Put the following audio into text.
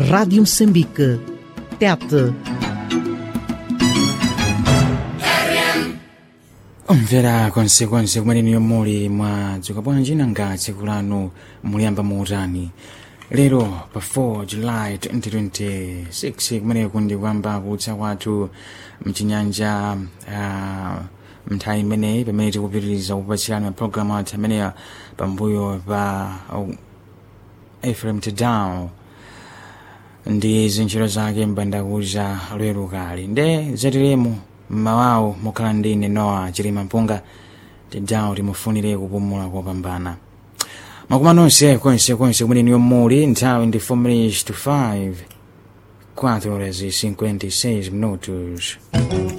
Rádio Moçambique. Tete. omvera konsekonse kumene muli mwadzuka bwanji nanga tsiku lanu muliyamba muutani lero pa 4 july 2026 kumeneku ndi kuyamba kutsa kwathu mchinyanja uh, mnthawi imeneyi pamene tikupitiriza kupatsirana mapulogalamu athu ameneya pambuyo pa uh, efrem tedown ndi zintchito zake mbandakucha lweru kale nde zatiremu mmawawo mukhala ndi ine nowa chilima mpunga tedown timufunire kupumula kopambana makoma nonse konse konse kumene niyo muli nthawi ndi 4 minutes to 5 4 horas e 56 minutos